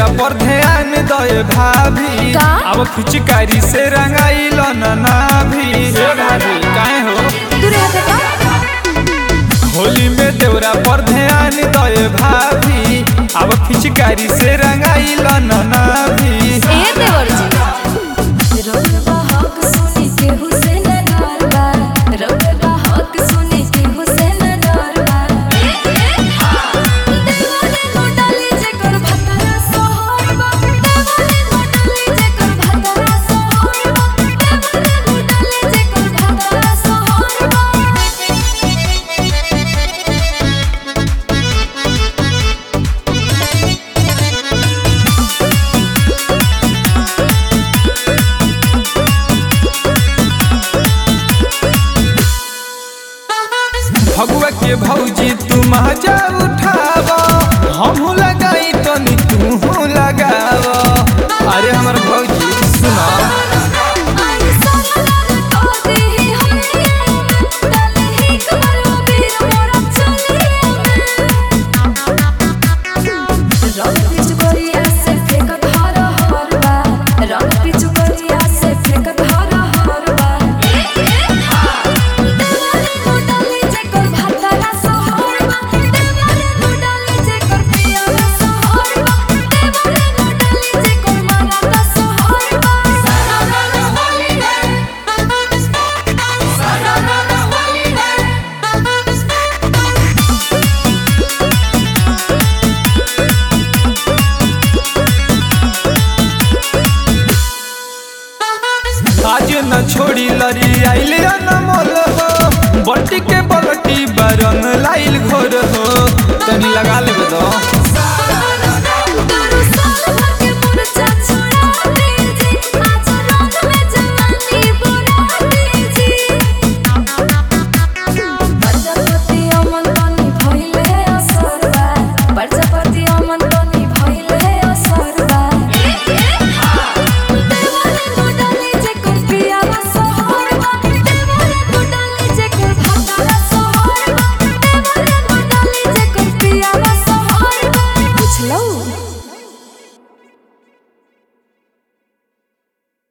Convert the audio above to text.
पर ध्यान दे भाभी का? अब फिचकारी से रंगाइल ना भी हे भाभी काहे हो दूर हटे का होली में देवरा पर ध्यान दे भाभी अब फिचकारी से रंगाइल ना भी ए देवर जी रउआ हक सुनी के हुसैन दरबा रउआ हक सुनी के हुसैन दरबा देवरे गोडाली जेकर भतरा सोहरबा देवरे गोडाली जेकर भतरा सोहरबा देवरे गोडाली जेकर भतरा सोहरबा भगवा के भौजी तू मजा उठाव हम लगाई तनी तू लगाव अरे हमर भौजी सुना आई सोनार को देहि होइए डालहि करो बीर मोरा चलिए रंग पिच गोरिया से फेंकत हर हरबा रंग पिच गोरिया से फेंकत हर हरबा देवरे गोडाली जेकर भातरा सोहरबा देवरे गोडाली जेकर पियरा सोहरबा देवरे गोडाली जेकर मराता सोहरबा सारा रात होली है सारा रात होली है आज न छोड़ी लरी आइल अनमोल हो बट्टी के बलटी बरंग लाइल घोर हो तनी लगा लेबे तो